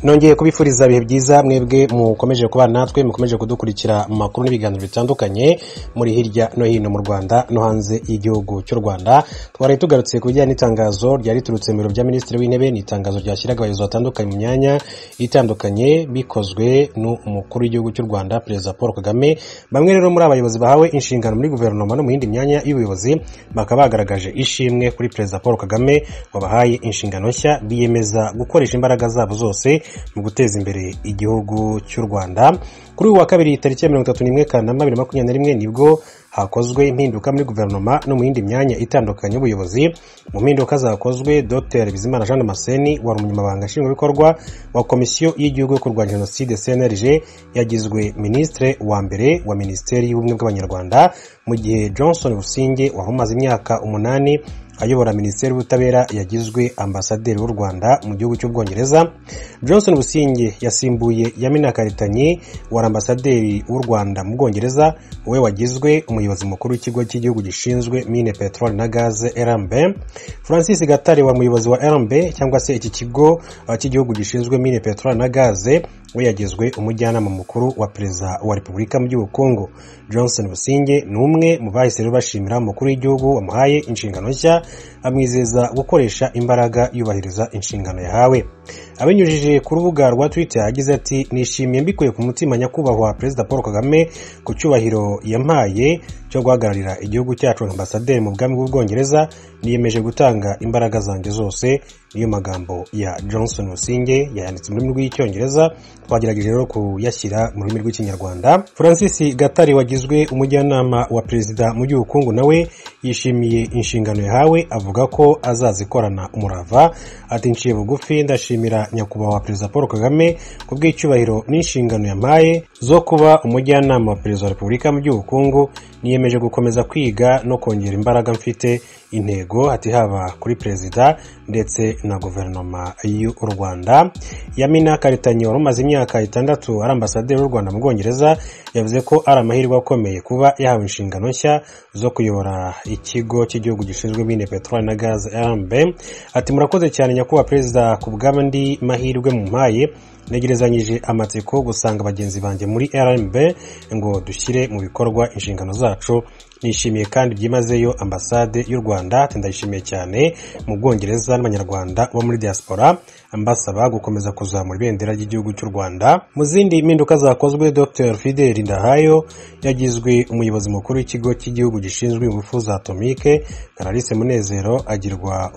nongeye kubifuriza ibihe byiza mwebwe mukomeje kubana natwe mukomeje kudukurikira mu makuru n'ibiganiro bitandukanye muri hirya no hino mu rwanda no hanze y'igihugu cy'u rwanda twari tugarutse ku bijyanye n'itangazo ryari riturutse mu biro bya minisitiri w'intebe ni itangazo ryashyiraga abayobozi batandukanye mu myanya itandukanye bikozwe n'umukuru w'igihugu cy'u rwanda perezida paul kagame bamwe rero muri abayobozi bahawe inshingano muri guverinoma no mu yindi myanya y'ubuyobozi bakaba bagaragaje ishimwe kuri perezida paul kagame wabahaye inshingano nshya biyemeza gukoresha imbaraga zabo zose mu guteza imbere igihugu cy'u rwanda kuri uyu wa kabiri tariki ya mirongo itatu n'imwe kanama bibiri na makumyabiri na rimwe nibwo hakozwe impinduka muri guverinoma no mu yindi myanya itandukanye y'ubuyobozi mu mpinduka zakozwe dr bizimana jean damascene wari umunyamabanga nshingwabikorwa wa komisiyo y'igihugu yo kurwanya jenoside cnlg yagizwe minisitiri wa mbere wa minisiteri y'ubumwe bw'abanyarwanda mu gihe johnson businge wari umaze imyaka umunani ayobora minisiteri y'ubutabera yagizwe ambasaderi w'u rwanda mu gihugu cy'ubwongereza johnson businge yasimbuye yamina karitanyi wari ambasaderi w'u rwanda mu bwongereza we wagizwe umuyobozi mukuru w'ikigo cy'igihugu gishinzwe mine peteroli na gaze rmb francis gatare wa muyobozi wa rmb cyangwa se iki kigo cy'igihugu gishinzwe mine peteroli na gaze we yagizwe umujyanama mukuru wa perezida wa repubulika mu by'ubukungu johnson businge ni umwe mu bahise bashimira umukuru w'igihugu wamuhaye inshingano nshya amwizeza gukoresha imbaraga yubahiriza inshingano yahawe abinyujije ku rubuga rwa twitter yagize ati nishimiye mbikuye ku mutima nyakubahwa perezida paul kagame ku cyubahiro yampaye cyo guhagararira igihugu cyacu nka ambasaderi mu bwami bw'ubwongereza niyemeje gutanga imbaraga zanjye zose niyo magambo ya johnson businge yayanditse mu rurimi rw'icyongereza twagerageje rero kuyashyira mu rurimi rw'ikinyarwanda francis gatari wagizwe umujyanama wa perezida mu by'ubukungu nawe yishimiye inshingano yahawe avuga ko azazikorana umurava ati nciye bugufi ndashimira nyakubahwa perezida paul kagame ku bw'icyubahiro n'inshingano yampaye zo kuba umujyanama wa perezida wa repubulika mu by'ubukungu niyemeje gukomeza kwiga no kongera imbaraga mfite intego ati haba kuri perezida ndetse na guverinoma y'u rwanda yamina karitanyi wari umaze imyaka itandatu ari ambasaderi w'u rwanda mu bwongereza yavuze ko ari amahirwe akomeye kuba yahawe inshingano nshya zo kuyobora ikigo cy'igihugu gishinzwe mine peteroli na gaze rmb ati murakoze cyane nyakubahwa perezida ku bw'andi mahirwe mu mpaye negerezanyije amatsiko gusanga bagenzi banjye muri rmb ngo dushyire mu bikorwa inshingano zacu nishimiye kandi byimazeyo ambasade y'u rwanda ndayishimiye cyane mu bwongereza n'abanyarwanda bo muri diaspora ambasaba gukomeza kuzamura ibendera ry'igihugu cy'u rwanda mu zindi mpinduka zakozwe dr fidel ndahayo yagizwe umuyobozi mukuru w'ikigo cy'igihugu gishinzwe ingufu za atomike clarisse munezero agirwa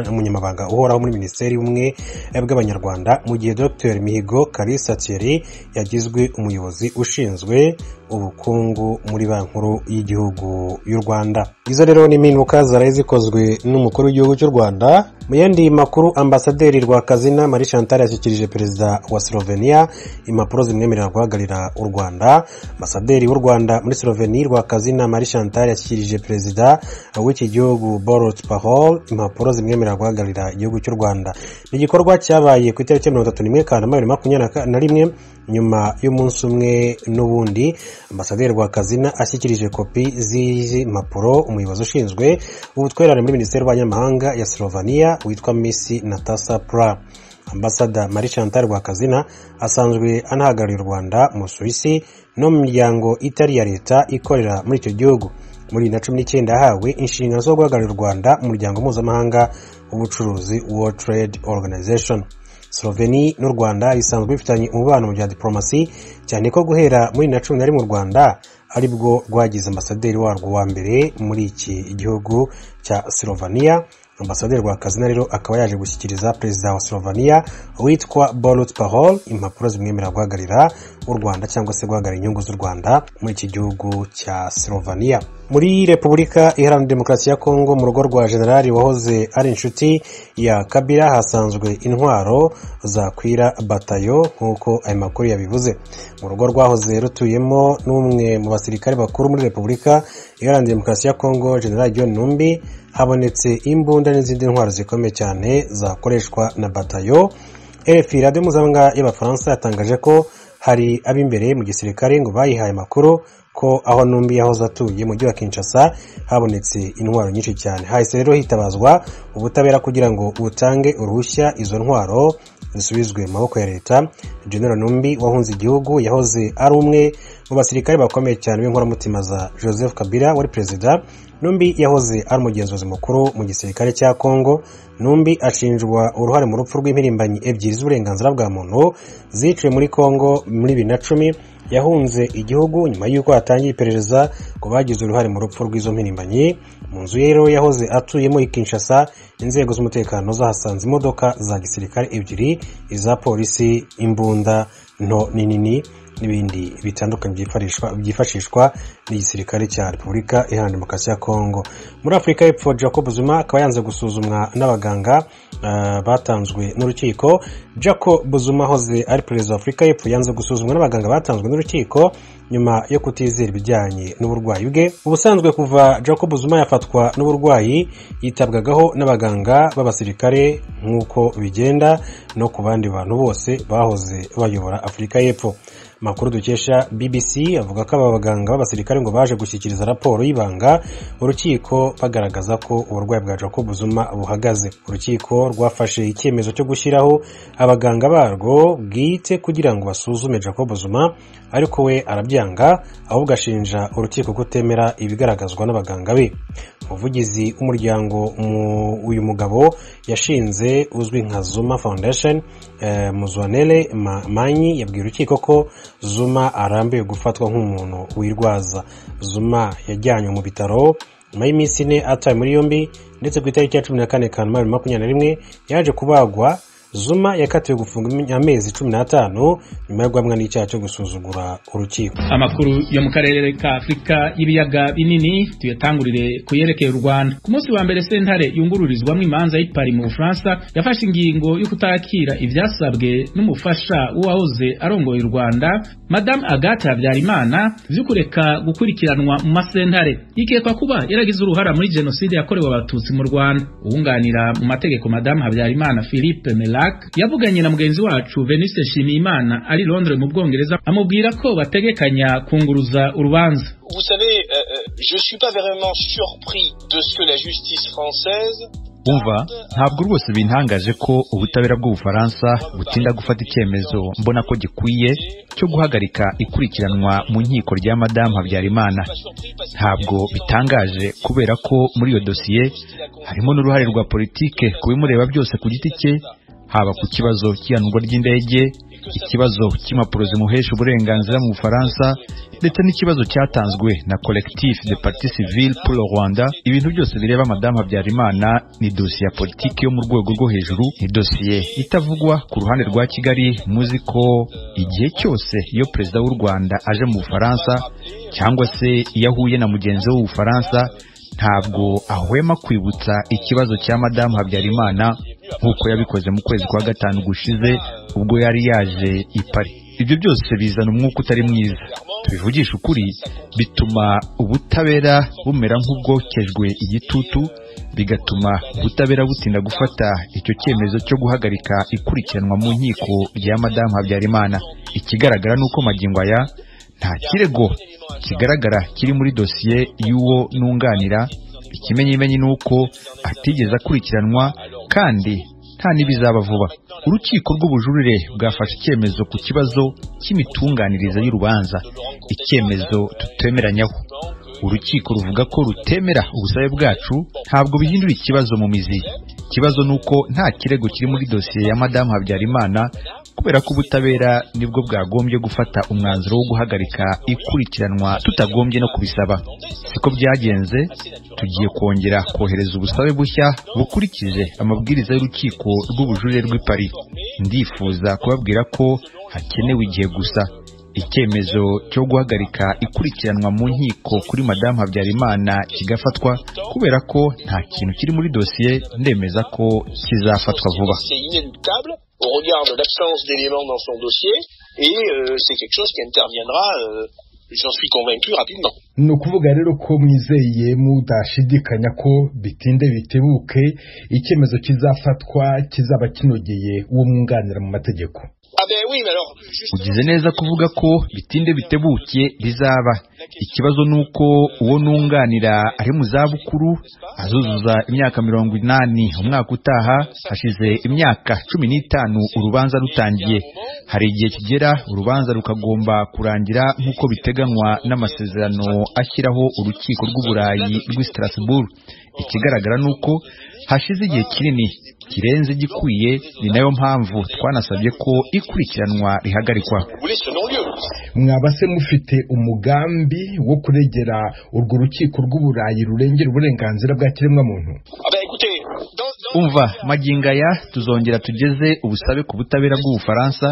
umunyamabanga uhoraho muri minisiteri y'ubumwe bw'abanyarwanda mu gihe dr mihigo clarisse thierry yagizwe umuyobozi ushinzwe ubukungu muri banki nkuru y'igihugu y'u rwanda izo rero ni impinduka zaraye zikozwe n'umukuru w'igihugu cy'u rwanda mu yandi makuru ambasaderi rwakazina marie chantal yashyikirije perezida wa slovenia impapuro zimwemerera guhagararira u rwanda ambasaderi w'u rwanda muri slovenia rwakazina marie chantal yashyikirije perezida w'iki gihugu borot pahol impapuro zimwemerera guhagararira igihugu cy'u rwanda ni igikorwa cyabaye ku itariki mirongo itatu n'imwe kanama bibiri makumyabiri na rimwe nyuma y'umunsi umwe n'ubundi ambasaderi rwakazina ashyikirije kopi z'izi mpapuro umuyobozi ushinzwe ubutwererane muri minisiteri y'abanyamahanga ya slovenia witwa misi natasa pura ambasada marie chantal rwakazina asanzwe anahagarariye u rwanda mu suwisi no mu miryango itari iya leta ikorera muri icyo gihugu muri bibiri na cumi n'icyenda yahawe inshingano zo guhagararira u rwanda mu muryango mpuzamahanga w'ubucuruzi world trade organization sloveni n'u rwanda bisanzwe bifitanye umubano mu bya diporomasi cyane ko guhera muri na cumi na rimwe u rwanda aribwo rwagize ambasaderi warwo wa mbere muri iki gihugu cya slovenia ambasaderi rwakazina rero akaba yaje gushyikiriza perezida wa slovenia witwa borut pahol impapuro zimwemerera guhagararira u rwanda cyangwa se guhagarara inyungu z'u rwanda muri iki gihugu cya slovenia muri repubulika iharanira demokarasi ya kongo mu rugo rwa generali wahoze ari inshuti ya kabira hasanzwe intwaro za kwira batayo nk'uko ayo makuru yabivuze mu rugo rwahoze rutuyemo n'umwe mu basirikare bakuru muri repubulika iharanira demokarasi ya kongo generali john numbi habonetse imbunda n'izindi ntwaro zikomeye cyane zakoreshwa na batayo rfi radiyo mpuzamahanga y'abafaransa yatangaje ko hari ab'imbere mu gisirikare ngo bayihaye amakuru ko aho Ntumbi yahoze atuye mu mujyi wa Kinshasa habonetse intwaro nyinshi cyane hahise rero hitabazwa ubutabera kugira ngo butange uruhushya izo ntwaro zisubizwe mu maboko ya leta general numbi wahunze igihugu yahoze ari umwe mu basirikare bakomeye cyane b'inkoramutima za joseph kabila wari perezida numbi yahoze ari umugenzuzi mukuru mu gisirikare cya congo numbi ashinjwa uruhare mu rupfu rw'impirimbanyi ebyiri z'uburenganzira bwa muntu ziciwe muri congo muri bibiri na cumi yahunze igihugu nyuma y'uko hatangiye iperereza ku bagize uruhare mu rupfu rw'izo mpirimbanyi mu nzu ye rero yahoze atuyemo i kinshasa inzego z'umutekano zahasanze imodoka za gisirikare ebyiri iza polisi imbunda nto n'inini n'ibindi bitandukanye byifashishwa n'igisirikare cya repubulika iharanira demokarasi ya kongo muri afurika y'epfo jacob zuma akaba yanze gusuzumwa n'abaganga batanzwe n'urukiko jacob zuma hoze ari perezida wa afurika y'epfo yanze gusuzumwa n'abaganga batanzwe n'urukiko nyuma yo kutizera ibijyanye n'uburwayi bwe ubusanzwe kuva jacob zuma yafatwa n'uburwayi yitabwagaho n'abaganga b'abasirikare nk'uko bigenda no ku bandi bantu bose bahoze bayobora afurika y'epfo amakuru dukesha bbc avuga ko aba baganga b'abasirikare ngo baje gushyikiriza raporo y'ibanga urukiko bagaragaza ko uburwayi bwa jacob zuma buhagaze urukiko rwafashe icyemezo cyo gushyiraho abaganga barwo bwite kugira ngo basuzume jacob zuma ariko we arabyanga ahubwo ashinja urukiko kutemera ibigaragazwa n'abaganga be umuvugizi w'umuryango uyu mugabo yashinze uzwi nka zuma foundation muzwanere manyi yabwiye urukiko ko zuma arambiwe gufatwa nk'umuntu wirwaza zuma yajyanywe mu bitaro nyuma y'iminsi ine atawe muri yombi ndetse ku itariki ya cumi na kane kanama bibiri makumyabiri na rimwe yaje kubagwa zuma yakatiwe gufunga amezi cumi n'atanu nyuma yo guhamwa n'icyaha cyo gusuzugura urukiko amakuru yo mu karere ka afurika y'ibiyaga binini tuyatangurire kuyerekeye u rwanda ku munsi wa mbere sentare yungururizwamo imanza y'ipari mu bufaransa yafashe ingingo yo kutakira ibyasabwe n'umufasha w'uwahoze arongoye u rwanda madamu agathe habyarimana byo kureka gukurikiranwa mu masentare ikekwa kuba yaragize uruhara muri jenoside yakorewe abatutsi mu rwanda uwunganira mu mategeko madamu habyarimana philippe mela yavuganye na mugenzi wacu Venise Nshimiyimana ari Londres mu Bwongereza amubwira ko bategekanya kunguruza urubanza Vous savez, euh, je suis pas vraiment surpris de ce que la justice française umva ntabwo rwose bintangaje ko ubutabera bw'ubufaransa butinda gufata icyemezo mbona ko gikwiye cyo guhagarika ikurikiranwa mu nkiko rya madamu habyarimana ntabwo bitangaje kubera ko muri iyo dosiye harimo n'uruhare rwa politike ku bimureba byose ku giti cye haba ku kibazo cy'ihanurwa ry'indege ikibazo cy'impapuro zimuhesha uburenganzira mu bufaransa ndetse n'ikibazo cyatanzwe na collectif de parti civile pour le rwanda ibintu byose bireba madamu habyarimana ni dosiye ya politiki yo mu rwego rwo hejuru ni dosiye itavugwa ku ruhande rwa kigali muzi ko igihe cyose iyo perezida w'u rwanda aje mu bufaransa cyangwa se iyo ahuye na mugenzi we w'ubufaransa ntabwo ahwema kwibutsa ikibazo cya madamu habyarimana nk'uko yabikoze mu kwezi kwa gatanu gushize ubwo yari yaje i Paris ibyo byose bizana umwuka utari mwiza tubivugisha ukuri bituma ubutabera bumera nk'ubwokejwe igitutu bigatuma ubutabera butinda gufata icyo cyemezo cyo guhagarika ikurikiranwa mu nkiko rya madamu habyarimana ikigaragara ni uko magingo aya nta kirego kigaragara kiri muri dosiye y'uwo nunganira ikimenyimenyi ni uko atigeze akurikiranwa kandi nta n'ibizaba vuba urukiko rw'ubujurire bwafashe icyemezo ku kibazo cy'imitunganyirize y'urubanza icyemezo tutemeranyaho urukiko ruvuga ko rutemera ubusabe bwacu ntabwo bihindura ikibazo mu mizi ikibazo ni uko nta kirego kiri muri dosiye ya madamu habyarimana kubera ko ubutabera nibwo bwagombye gufata umwanzuro wo guhagarika ikurikiranwa tutagombye no kubisaba siko byagenze tugiye kongera kohereza ubusabe bushya bukurikije amabwiriza y'urukiko rw'ubujurire rw'i Paris ndifuza kubabwira ko hakenewe igihe gusa icyemezo cyo guhagarika ikurikiranwa mu nkiko kuri madamu habyarimana kigafatwa kubera ko nta kintu kiri muri dosiye ndemeza ko kizafatwa vuba au regard de l'absence d'éléments dans son dossier, et euh, c'est quelque chose qui interviendra, euh, j'en suis convaincu, rapidement. ni ukuvuga rero ko mwizeye mudashidikanya ko bitinde bitebuke icyemezo kizafatwa kizaba kinogeye uwo mwunganira mu mategeko ugize neza kuvuga ko bitinde bitebuke rizaba ikibazo ni uko uwo nunganira ari mu zabukuru azuzuza imyaka mirongo inani umwaka utaha hashize imyaka cumi n'itanu urubanza rutangiye hari igihe kigera urubanza rukagomba kurangira nk'uko biteganywa n'amasezerano ashyiraho urukiko rw'uburayi rw'i Strasbourg ikigaragara ni uko hashize igihe kinini kirenze igikwiye ni nayo mpamvu twanasabye ko ikurikiranwa rihagarikwa mwaba se mufite umugambi wo kuregera urwo rukiko rw'uburayi rurengera uburenganzira bwa kiremwamuntu umva magingo aya tuzongera tugeze ubusabe ku butabera bw'ubufaransa